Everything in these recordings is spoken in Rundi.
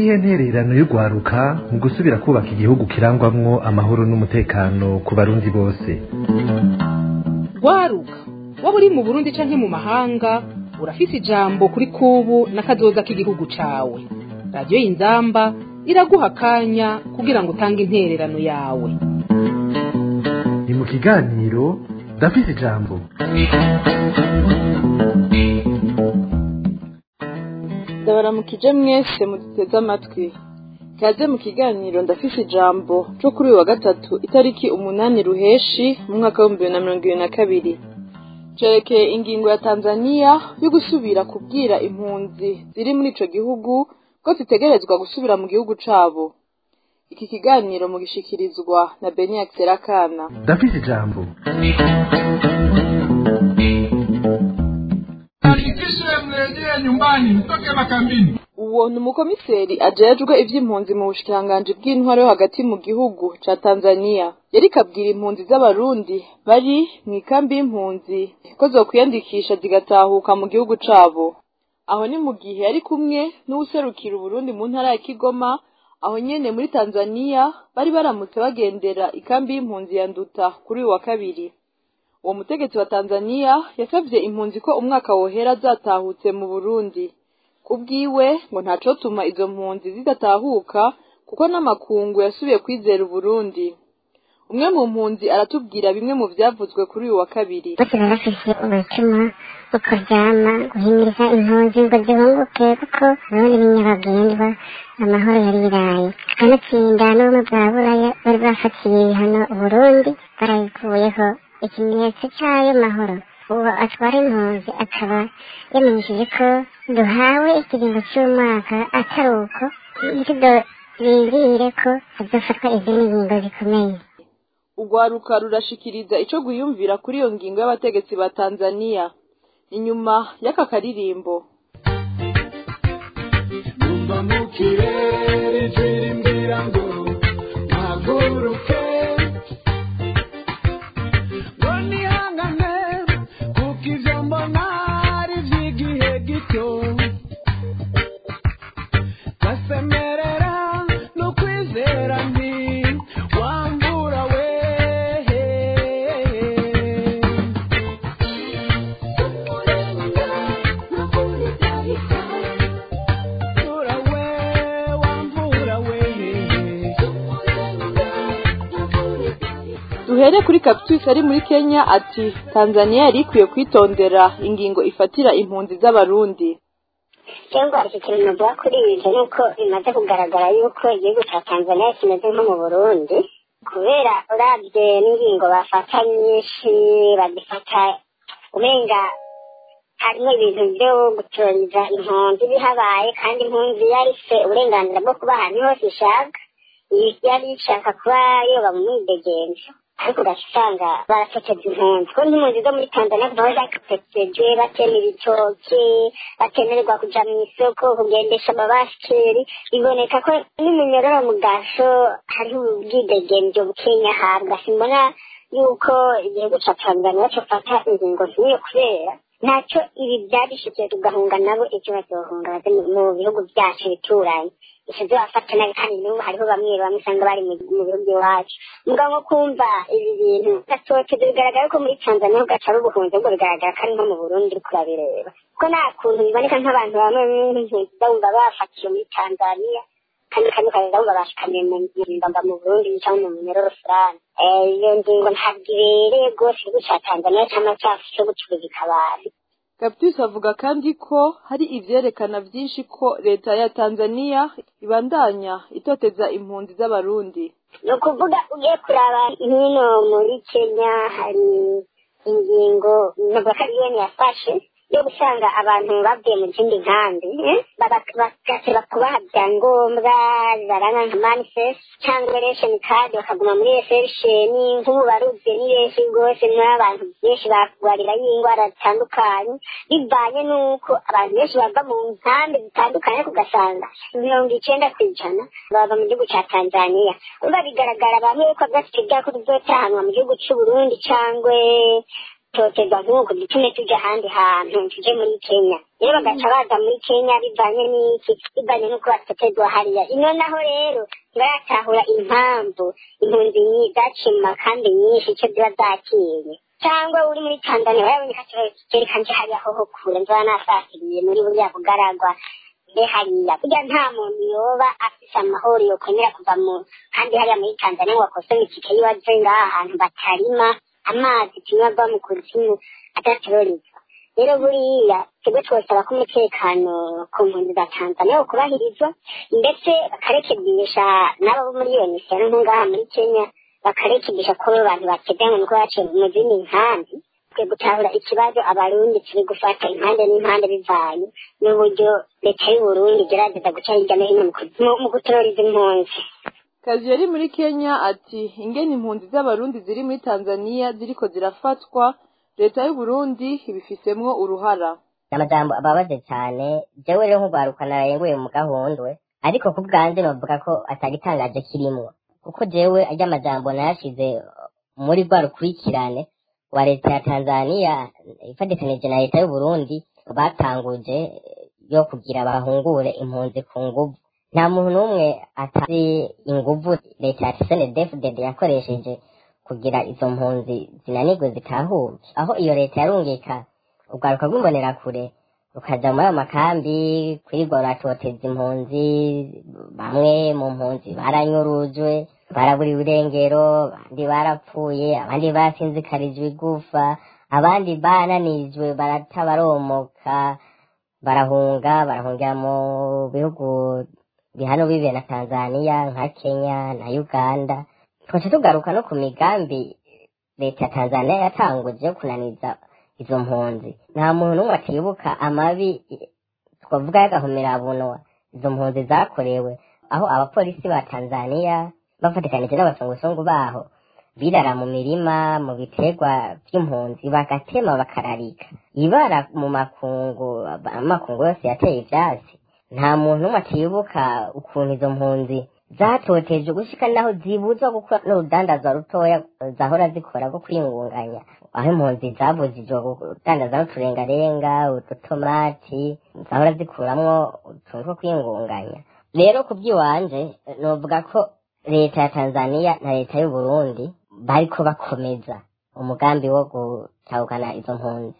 niyihe ntererano y'urwaruka mu gusubira kubaka igihugu kirangwamwo amahoro n'umutekano ku barundi bose rwaruka waba uri mu burundi canke mu mahanga urafise ijambo kuri kubu n'akazoza k'igihugu cawe radiyo y'inzamba iraguha akanya kugira ngo utange intererano yawe ni mu kiganiro ndafise ijambo ndabaramukije mwese muduteze amatwi kaze mu kiganiro ndafise ijambo cyo kuri uyu wa gatatu itariki umunani ruheshi mu mwaka w'ibihumbi bibiri na mirongo ibiri na kabiri cerekeye ingingo ya tanzaniya yo gusubira kubwira impunzi ziri muri ico gihugu ko zitegerezwa gusubira mu gihugu cabo iki kiganiro mugishikirizwa na beniak serakana ndafise ijambo Hakikishe mrejee nyumbani, mtoke makambini. uwo ni umukomiseri ajejwe ivy'impunzi mu bushikiranganji bw'intwaro yo hagati mu gihugu ca tanzaniya yariko abwira impunzi z'abarundi bari mw'ikambi y'impunzi ko zokwiyandikisha zigatahuka mu gihugu cabo aho ni mu gihe yari kumwe n'uwuserukira uburundi mu ntara ya kigoma aho nyene muri tanzaniya bari baramutse bagendera ikambi y'impunzi ya nduta kuri uyu wa kabiri uwo mutegetsi wa tanzaniya yasavye impunzi ko umwaka wohera zatahutse mu burundi kubwiwe ngo ntacotuma izo mpunzi zidatahuka kuko n'amakungu yasubiye kwizera uburundi umwe mu mpunzi aratubwira bimwe mu vyavuzwe kuri uyu wa kabiri bose baba bafise umutima wo kuryama guhimiriza impunzi ngo zihunguke kuko ubundi b'inyabagendwa amahoro yari iraye kanatsinda n'ubumwe bwa buraya bari bafatiye ibihano uburundi barabikuyeho ikimenyetso c'ayo mahoro uwo atwara impunzi akaba yamenyesheje ko duhawe ikiringo c'umwaka atari uko ntitudorindire ko hazofatwa izindi ngingo zikomeye urwaruka rurashikiriza ico gwiyumvira kuri iyo ngingo y'abategetsi ba tanzaniya inyuma y'aka karirimbo Numva mu kirere ijwi rimbwira ngo mpaguruke ngo nihangane kuko ivyo mbona ari ivy'igihe gito gasemerera no kwizera nti wambura we Wambura we, wambura we. duhere kuri Cactus ari muri Kenya ati Tanzania yari ikwiye kwitondera ingingo ifatira impunzi z'abarundi cyangwa iki kintu navuga kuri ibyo ni uko bimaze kugaragara yuko igihugu cya tanzania kimeze nko mu burundi kubera urabye n'ingingo bafata nyinshi bazifata umenga harimo ibintu byo gutoranyiriza impunzi bihabaye kandi impunzi yari ifite uburenganzira bwo kuba ahantu hose ishaka yari ishaka kuba yoba mu mwidegenzo ariko ugaca usanga barafoteza impunzi kuko nk'impunzi zo muri tanzania kuva zakapetejwe batema ibitoki batemererwa kuja mu isoko kugendesha amabasikeri biboneka ko n'umunyororo mu gasho hariho ubwidegenzo bukenya ahabwa simbona yuko igihugu ca tanzania cofata ingingo nk'iyo kubera ntacyo ibi byabishikiye tugahunga nabo icyo bazohunga baze mu- mu bihugu byacu bituranye ivyo bafata nabi kandi n'ubu hariho bamwe bamwe usanga bari mu mu bihugu iwacu mugabo nko kumva ibi bintu gatoteza bigaragara ko muri tanzania ugaca ari ubuhunzi ahubwo bigaragara ko ari nko mu burundi uriko urabireba kuko nta kuntu biboneka nk'abantu bamwe nk'impunzi bumva bafatiwe muri tanzania kandi kandi ukaza wumva bashikamiye mu mbamba mu burundi cyangwa mu minyororo fulani Eh, iyo ngingo ntabwo ibereye rwose igihugu ca tanzania cyangwa cyacu cyo gucuruza abantu Cactus avuga kandi ko hari ivyerekana vyinshi ko leta ya Tanzania ibandanya itoteza impunzi z'abarundi ni ukuvuga ugiye kuraba hino muri kenya hari ingingo ntabwo ari yo yafashe yo gusanga abantu bavuye mu zindi nkambi eh, baba- bagasaba kubaha ibyangombwa zaranga nka manifest cyangwa ration card bakaguma muri reception nk'ubu baruzuye ni benshi rwose muri abantu benshi bakugwarira y'indwara zitandukanye bivanye n'uko abantu benshi bava mu nkambi zitandukanye ariko ugasanga mirongo icenda ku ijana bava mu gihugu ca tanzania urumva bigaragara bamwe yuko bafite ibyago bizotahanwa mu gihugu c'uburundi cangwe totezwa nk'uko dutume tujya ahandi hantu tuje muri kenya rero bagaca baza muri kenya bivanye n'iki bivanye n'uko batekerezwa hariya ino naho rero ntibaratahura impamvu impunzi nyi- zaciye mu makambi nyinshi icyo ziba zakinye cyangwa uri muri tanzania baraboneka kereka nje hariya hoho kure nzaba nasasiriye muri buriya bugaragwa mbe hariya burya nta muntu yoba afise amahoro yokwemera kuva mu kandi hariya muri tanzania ngo akosome itike yiwe aje ngaha ahantu batarima amazi tumwe ava mu kuzimu adaterorizwa rero buriya twebwe twosaba ko umutekano ku mpunzi za tanzania wokubahirizwa ndetse bakarekebisha n'abo bo muri iyo misiyano nko ngaha muri kenya bakarekebisha ko abo bantu bateganywa nuko baciye mu zindi nkambi twe gutahura ikibazo abarundi turi gufata impande n'impande bivanye n'uburyo leta y'uburundi igerageza guca hirya no hino mu ku- mu- mu gutororiza impunzi kazi yari muri kenya ati ingene impunzi z'abarundi ziri muri tanzania ziriko zirafatwa leta y'uburundi ibifisemwo uruhara amajambo ababaze cyane jewe rero nk'urwaruka narayenguye mu gahundwe ariko ku bwanjye novuga ko atagitangaje kirimwo kuko jewe arya majambo nayashize muri rwa rukurikirane wa leta ya tanzania ifatikanije na leta y'uburundi batanguje yo kugira bahungure impunzi ku nguvu nta muntu n'umwe atazi inguvu leta ya senedefudede yakoresheje kugira izo mpunzi zinanirwe zitahuke aho iyo leta yarungika urwaruka rw'imbonerakure rukaja muri ayo makambi kwirirwa ruratoteza impunzi bamwe mu mpunzi baranyurujwe baraburiwe irengero abandi barapfuye abandi basinzikarijwe igufa abandi bananijwe barata baromoka barahunga barahungira mu bihugu bihano bibe na tanzania nka kenya na uganda twaca tugaruka no ku migambi leta ya tanzania yatanguje yo kunaniza izo mpunzi nta muntu n'umwe atibuka amabi twavuga y'agahomerabunwa izo mpunzi zakorewe aho abapolisi ba tanzania bafatikanije n'abasongosungu baho birara mu mirima mu biterwa by'impunzi bagatema bakararika ibara mu makungu amakungu yose yateye ivyatsi nta muntu n'umwe atibuka ukuntu izo mpunzi zatoteje gushika naho zibuzwa gukora n'urudandazwa rutoya zahora zikora rwo kwingunganya aho impunzi zabujijwe kudandaza n'uturengarenga udutomati zahora zikuramwo utuntu two kwingunganya rero ku by'iwanje novuga ko leta ya tanzania na leta y'uburundi bariko bakomeza umugambi wo gutahukana izo mpunzi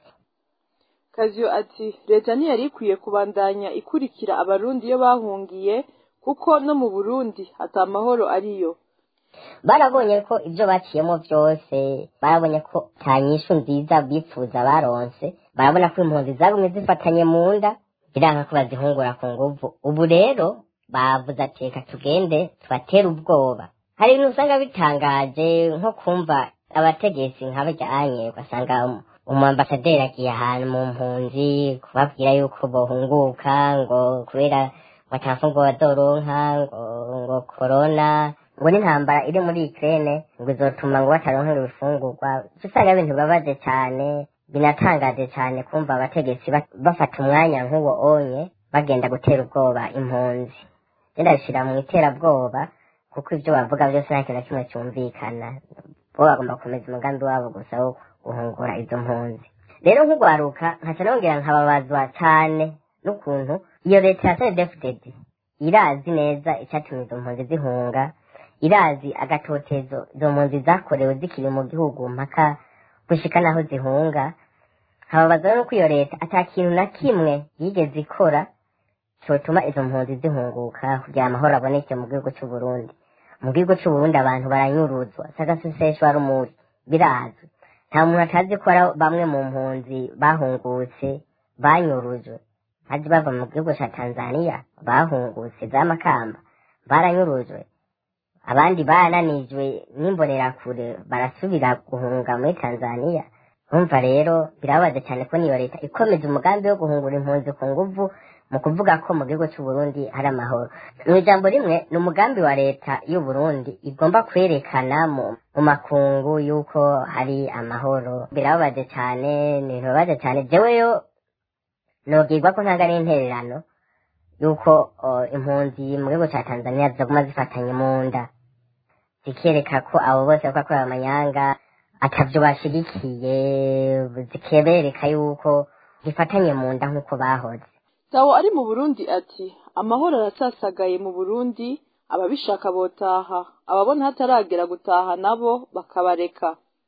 kaziyo ati leta ntiyari ikwiye kubandanya ikurikira abarundi iyo bahungiye kuko no mu burundi ata amahoro ariyo barabonye ko ibyo baciyemo byose barabonye ko nta nyishu nziza bifuza baronse barabona ko impunzi zagumye zifatanye mu nda biranga ko bazihungura ku nguvu ubu rero bavuze ati reka tugende tubatere ubwoba hari ibintu usanga bitangaje nko kumva abategetsi nk'abajyanye ugasanga umwambasaderi agiye ahantu mu mpunzi kubabwira yuko bohunguka ngo kubera ngo atafungo bazoronka ngo ngo korona ngo n'intambara iri muri Ukraine ngo izotuma ngo bataronkera ibifungurwa uca usanga ibintu bibabaje cyane binatangaje cyane kumva abategetsi ba- bafata umwanya nk'uwo onye bagenda gutera ubwoba impunzi ndashira mu iterabwoba kuko ibyo bavuga byose nta kintu na kimwe cyumvikana bo bagomba gukomeza umugambi wabo gusa wo guhungura izo mpunzi rero nk'ugwaruka nkaca nongera nkababazwa cyane n'ukuntu iyo leta ya snedfdd irazi neza icyatumye izo mpunzi zihunga irazi agatotezo izo mpunzi zakorewe zikiri mu gihugu mpaka gushika naho zihunga hababazwa nuko iyo leta ata kintu na kimwe yigeze ikora cyotuma izo mpunzi zihunguka kugira amahoro aboneke mu gihugu cy'u Burundi mu gihugu cy'u Burundi abantu baranyuruzwa sagaseseshwa rumuri birazwi nta muntu atazi ko ari bamwe mu mpunzi bahungutse banyurujwe haje bava mu gihugu cya Tanzania bahungutse za Makamba baranyurujwe abandi bananijwe n'imbonerakure barasubira guhunga muri Tanzania urumva rero birababaje cyane ko niyo leta ikomeje umugambi wo guhungura impunzi ku nguvu mu kuvuga ko mu gihugu cy'u Burundi hari amahoro mu ijambo rimwe ni umugambi wa leta y'u Burundi igomba kwerekana mu, mu makungu yuko hari amahoro birababaje cyane ni ibintu bibabaje cyane jeweyo nogirwa ko ntanga n'intererano yuko o, impunzi mu gihugu cya Tanzania ziguma zifatanye mu nda zikereka ko abo bose bako bakorera amanyanga atavyo bashigikiye zikebereka yuko zifatanye mu nda nk'uko bahoze tawo ari mu burundi ati amahoro arasasagaye mu burundi ababishaka botaha ababona hataragera gutaha nabo bakabareka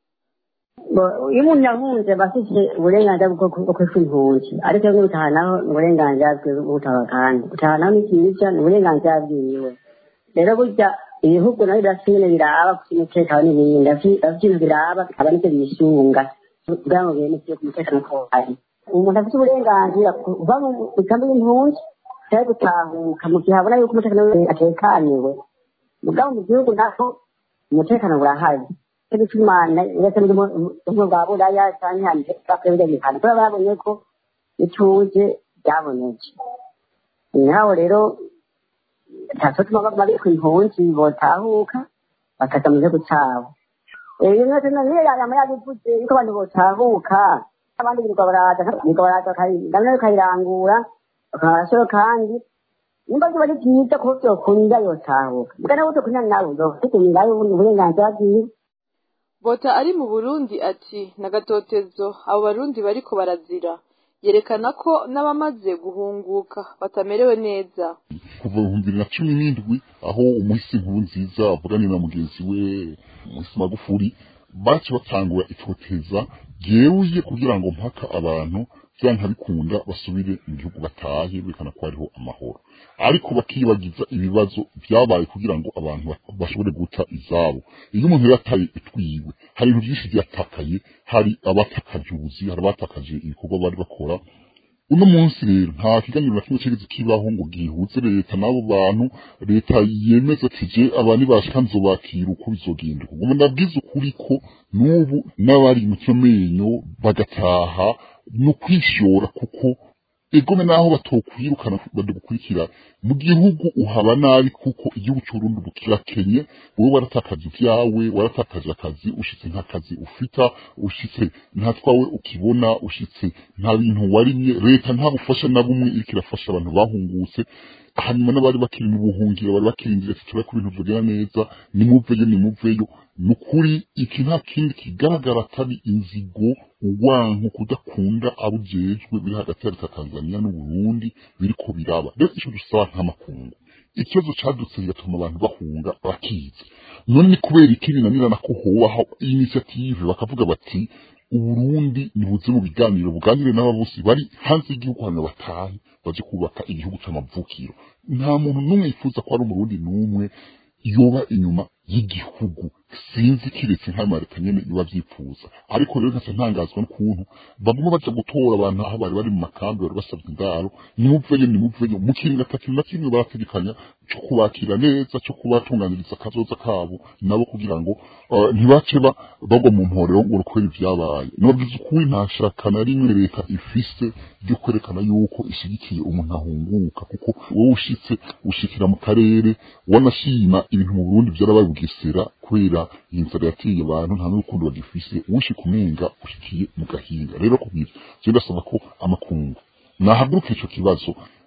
iyo umuntu yahunze aba afite uburenganzira bwo kwitwa impunzi ariko iyo gutaha naho ni uburenganzira bwe bwo gutaha kandi gutaha naho ni cyiza ni uburenganzira bwiwe rero burya ibihugu nabyo birafite nyine biraba ku umutekano n'ibindi bafite ibintu biraba aba nicyo bisunga kugira ngo bene ku mutekano ko hari umuntu afite uburenganzira kuva mu migambi y'impunzi cyangwa gutahuka mu gihe abona yuko umutekano we atekaniwe mugabo mu gihugu naho umutekano burahari cyo gituma ndetse n'ubwo bwa buraya cyangwa hanze bakwiriye bihana kubera babonye ko ituze byabonetse naho rero ntatuma bari ku impunzi botahuka bakaza mu gihugu cyabo iyo mwese niyo yama yabivuze yuko abantu botahuka abandi birirwa baraza birirwa baraza namwe bakayirangura bakabasoro kandi nimba biba ari byiza kuko byokunda yotahuka mbwa nawe utokunda nawe uzokutumirayo uburenganzira bwiwe bota ari mu burundi ati nagatotezo abo barundi bariko barazira yerekana ko n'abamaze guhunguka batamerewe neza kuva ibihumbi bibiri na cumi n'indwi aho umuhisi nkuru nziza avuganira na mugenzi we umuhisi magufuri baci batangura itoteza ryeruye kugira ngo mpaka abantu vyanka bikunda basubire mu gihugu batahe berekana ko hariho amahoro ariko bakibagiza ibibazo vyabaye kugira ngo abantu bashobore guta izabo iyo umuntu yataye itwiwe hari ibintu vyinshi vyatakaye hari abatakaje ubuzi hari abatakaje ibikorwa bari bakora uno munsi rero nta kiganiro na kimwe cyigeze kibaho ngo gihuze leta n'abo bantu leta yemeza ati je abandi bashika nzobakira uko bizogenda ubwo ndabwiza ukuri ko n'ubu n'abari mu cyamenyo bagataha no kwishora kuko egome naho batokwirukana badukurikira mu gihugu uhaba nabi kuko igihugu cy'urundi bukirakenye wowe waratakaje ivyawe waratakaje akazi ushitse nta kazi ufita ushitse nta twawe ukibona ushitse nta bintu warimye leta nta bufasha na bumwe iriko irafasha abantu bahungutse hanyuma n'abari bakiri mu buhungiro bari bakirindira ati turabe ko ibintu vyogenda neza nimuveyo nimuveyo ni ukuri iki nta kindi kigaragara atari inzigo urwanko kudakunda abo ujejwe biri hagati ya leta tanzania n'uburundi biriko biraba rero ico dusaba nk'amakungu ikibazo cadutse bigatuma abantu bahunga bakize none ni kubera iki binanirana ko hobaho initiative bakavuga bati uburundi nibuze mu biganiro buganire n'aba bose bari hanze y'igihugu hanyuma batahe baje kubaka igihugu c'amavukiro nta muntu n'umwe yifuza ko ari umurundi n'umwe yoba inyuma y'igihugu sinzi kiretse nk'ayo leta nyene biba vyifuza ariko rero nkasa ntangazwa n'ukuntu baguma baja gutora abantu aho bari bari mu makambi bari basabye indaro nimuveyo nimuveyo mu kintu atakintu na kimwe barategekanya co kubakira neza co kubatunganiriza akazoza kabo nabo kugira ngo uh, ntibace bagwa mu mporero ngo urukwera ivyabaye nababwiza ukuri nta shaka na rimwe leta ifise ryo kwerekana yuko ishigikiye umuntu ahunguka kuko wowe ushitse ushikira mu karere wanashima ibintu mu Burundi vyarabaye bugesera kubera inzara yateye abantu nta n'urukundo bagifise uwushika umenga ushikiye mu gahinga rero kubwira je ndasaba ko amakungu nahaguruka ico kibazo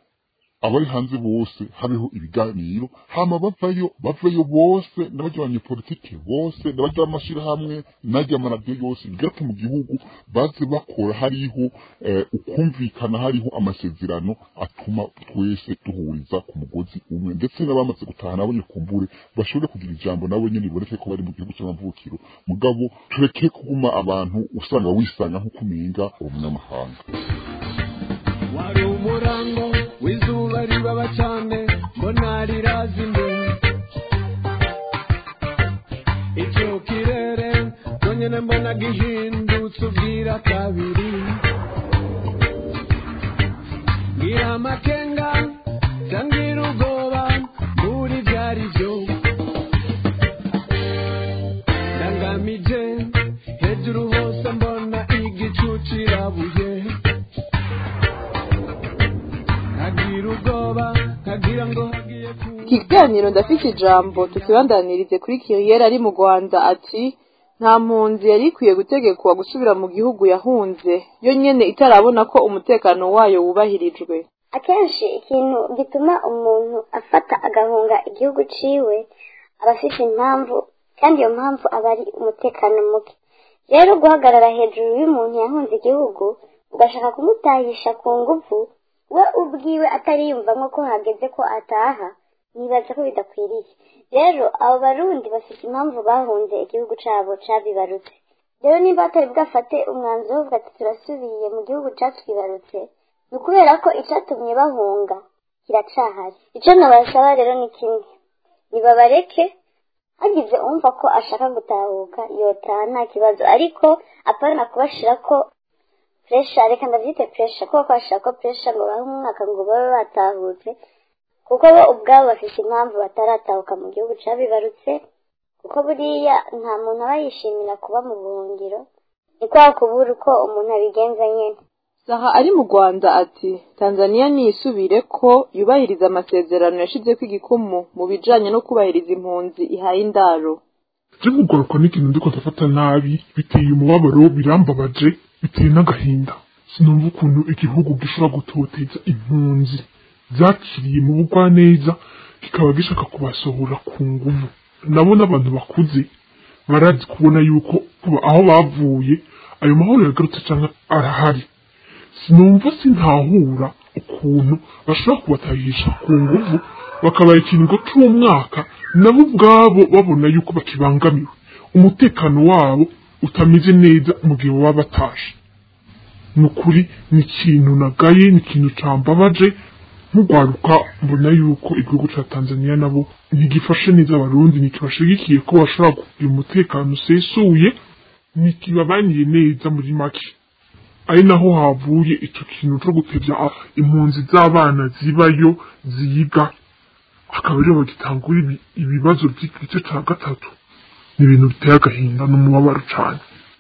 abari hanze bose habeho ibiganiro hama bavayo bavayo bose n'abarya abanyepolitike bose n'abarya amashirahamwe n'arya amaradiyo yose bigaruke mu gihugu baze bakora hariho ukumvikana hariho amasezerano atuma twese duhuriza ku mugozi umwe ndetse n'abamaze gutaha nabo kumbure bashobore kugira ijambo nabo nyene biboneke ko bari mu gihugu c'amavukiro mugabo tureke kuguma abantu usanga wisanga nk'uko umenga uwo munyamahanga wari umurango w'izuba ribaba cyane mbona riraza imbere icyo kirere cyonyine mbona gihindutse ubwira kabiri ngira amakenga cyangwa ubwoba muri byari byo ndangamije hejuru hose mbona igicu kirabuye nkagira ubwoba nkagira ngo hagiye ku ikiganiro ndafite ijambo tukibandanirize kuri kiriyeri ari mu rwanda ati nta mpunzi yari ikwiye gutegekwa gusubira mu gihugu yahunze yo nyene itarabona ko umutekano wayo wubahirijwe akenshi ikintu gituma umuntu afata agahunga igihugu ciwe aba afite impamvu kandi iyo mpamvu aba ari umutekano muke rero guhagarara hejuru y'umuntu yahunze igihugu ugashaka kumutahisha ku nguvu we ubwiwe atariyumvamo ko hageze ko ataha nibaza ko bidakwiriye rero abo barundi bafite impamvu bahunze igihugu cabo cabibarutse rero niba batari bwafate umwanzuro wo kuvuga ati turasubiye mu gihugu catwibarutse ni ukubera ko icatumye bahunga kiracahari ico nabasaba rero ni kimwe nibabareke hagize umva ko ashaka gutahuka yotaha nta kibazo ariko apana kubashira ko puresha reka ndabyite puresha kuko kubashira ko puresha ngo bahe umwaka ngo babe batahutse kuko bo ubwabo bafite impamvu bataratahuka mu gihugu cabibarutse kuko buriya nta muntu aba yishimira kuba mu buhungiro ni kwa kubura uko umuntu abigenza nyene saha ari mu rwanda ati tanzania niyisubire ko yubahiriza amasezerano yashizeko igikumu mu bijanye no kubahiriza impunzi ihaye indaro je kugaruka n'ikintu ndiko ndafata nabi biteye umubabaro birambabaje biteye n'agahinda sinumva ukuntu igihugu gishobora gutoteza impunzi zakiriye mu bugwaneza kikaba gishaka kubasohora ku nguvu nabo n'abantu bakuze barazi kubona yuko kuba aho bavuye ayo mahoro yagarutse cyangwa arahari sinumva sintahura ukuntu bashobora kubatahisha ku nguvu bakabaha ikiringo c'umwaka nabo ubwabo babona yuko bakibangamiwe umutekano wabo utameze neza mu gihe baba batashe ni ukuri ni ikintu nagaye ni ikintu cambabaje nk'urwaruka mbona yuko igihugu ca tanzania nabo ntigifashe neza abarundi ntikibashigikiye ko bashobora kugira umutekano usesuye ntikibabaniye neza muri make ari naho havuye ico kintu co gutevya impunzi z'abana zibayo ziga akaba ariyo bagitangura ibi- ibibazo by'igice ca gatatu ni ibintu biteye agahinda n'umubabaro cane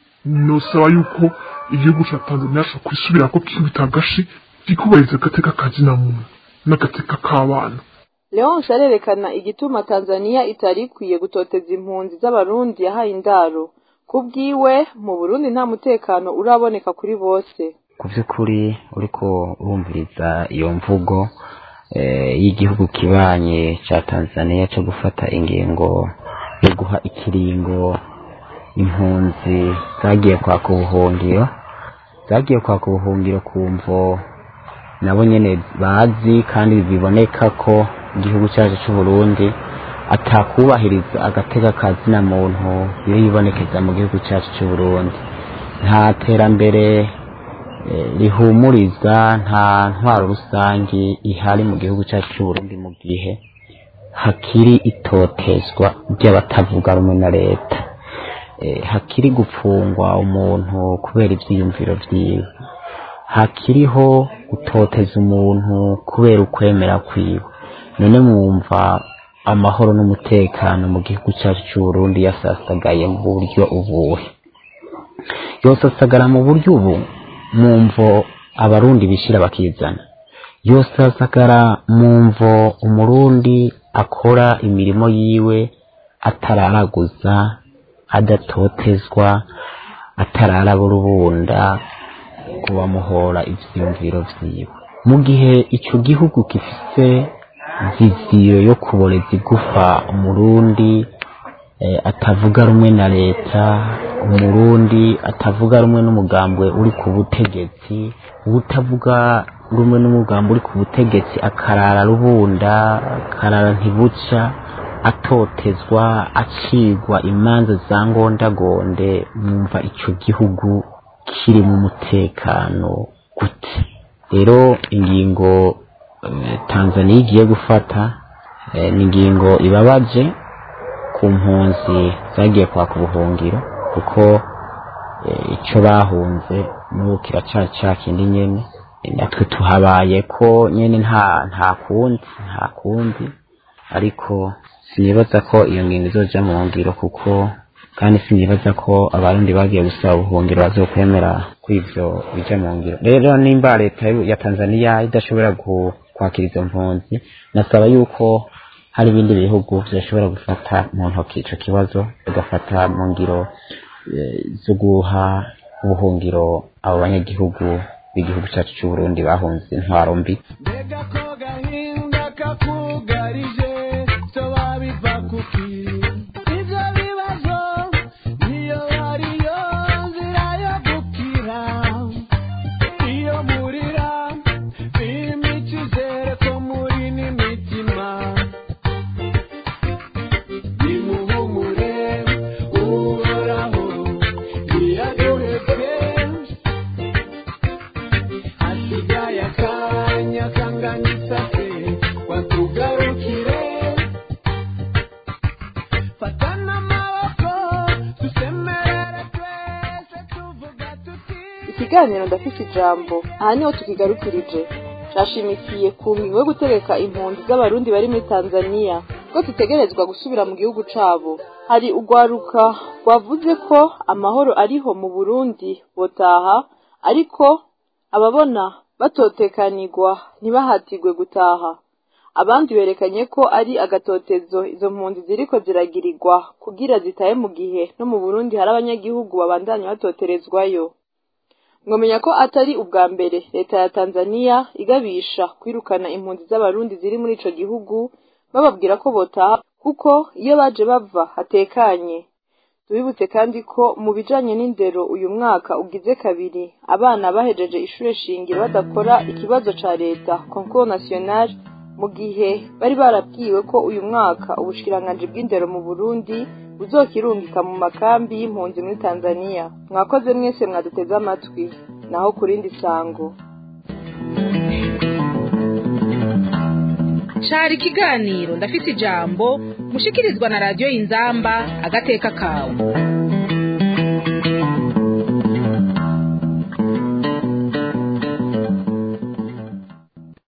nosaba yuko igihugu ca tanzania co kwisubirako kikubita agashi kikubahiriza agateka ka muntu n'agateka k'abana leonce arerekana igituma tanzania itari ikwiye gutoteza impunzi z'abarundi yahaye indaro ku bwiwe mu burundi nta mutekano uraboneka kuri bose ku by'ukuri uriko urumviriza iyo mvugo eh, y'igihugu kibanye ca tanzania cyo gufata ingingo yo guha ikiringo impunzi zagiye kwaka ubuhungiro zagiye kwaka ubuhungiro ku mvo nabo nyene bazi kandi biboneka ko igihugu cyacu cy'u Burundi atakubahiriza agateka ka zina muntu iyo yibonekeza mu gihugu cyacu cy'u Burundi nta terambere eh, rihumuriza nta ntwaro rusangi ihari mu gihugu cyacu cy'u Burundi mu gihe hakiri itotezwa ry'abatavuga rumwe na leta eh, hakiri gupfungwa umuntu kubera ivyiyumviro vyiwe hakiriho gutoteza umuntu kubera ukwemera kwiwe none mwumva amahoro n'umutekano mu gihugu cyacu cy'u Burundi yasasagaye mu buryo ubuhe yosasagara mu buryo ubu mwumvo abarundi bishira bakizana yosasagara mwumvo umurundi akora imirimo yiwe atararaguza adatotezwa atararabura ngo bamuhora ivyiyumviro vyiwe mu gihe ico gihugu gifise viziyo yo kuboreza igufa umurundi eh, atavuga rumwe na leta umurundi atavuga rumwe n'umugambwe uri ku butegetsi utavuga rumwe n'umugambwe uri ku butegetsi akarara rubunda akarara ntibuca atotezwa acigwa imanza za ngondagonde mwumva ico gihugu kiri mu mutekano gute rero ingingo eh, tanzania igiye gufata eh, ni ingingo ibabaje ku mpunzi zagiye kwaka ubuhungiro kuko eh, ico bahunze n'ubu kiracari ca kindi nyene Eh, natwe tuhabaye ko nyene nta nta kundi nta kundi ariko sinibaza ko iyo ngingo izoja mu ngiro kuko kandi sinibaza ko abarundi bagiye gusaba ubuhungiro bazokwemera ko ivyo bija mu ngiro rero nimba leta y'u- ya tanzania idashobora gu- kwakira izo mpunzi nasaba yuko hari ibindi bihugu vyashobora gufata mu ntoki ico kibazo bigafata mu ngiro eh, zo guha ubuhungiro abo banyagihugu b'igihugu cacu c'uburundi bahunze intwaro mbi mbega ko gahinda kakugarije byo babiva kuki ibyo bibazo niyo ariyo nzira yo gukira kiganiro ndafise ijambo aha niho tukigarukirije cashimikiye ku ngingo yo gutegeka impunzi z'abarundi bari muri tanzaniya ko zitegerezwa gusubira mu gihugu cabo hari urwaruka rwavuze ko amahoro ariho mu burundi botaha ariko ababona batotekanirwa ntibahatirwe gutaha abandi berekanye ko ari agatotezo izo mpunzi ziriko ziragirirwa kugira zitahe mu gihe no mu burundi hari abanyagihugu babandanya batoterezwayo mwomenya ko atari ubwa mbere leta ya tanzaniya igabisha kwirukana impunzi z'abarundi ziri muri ico gihugu bababwira ko botaha kuko iyo baje bava hatekanye tubibutse kandi ko mu bijanye n'indero uyu mwaka ugize kabiri abana bahejeje ishure shingiro badakora ikibazo ca leta concours national mu gihe bari barabwiwe ko uyu mwaka ubushikiranganji bw'indero mu burundi buzokirungika mu makambi y'impunzi muri tanzaniya mwakoze mwese mwaduteze amatwi naho ku rindi sango cari ikiganiro ndafise ijambo mushikirizwa na radiyo inzamba agateka kawe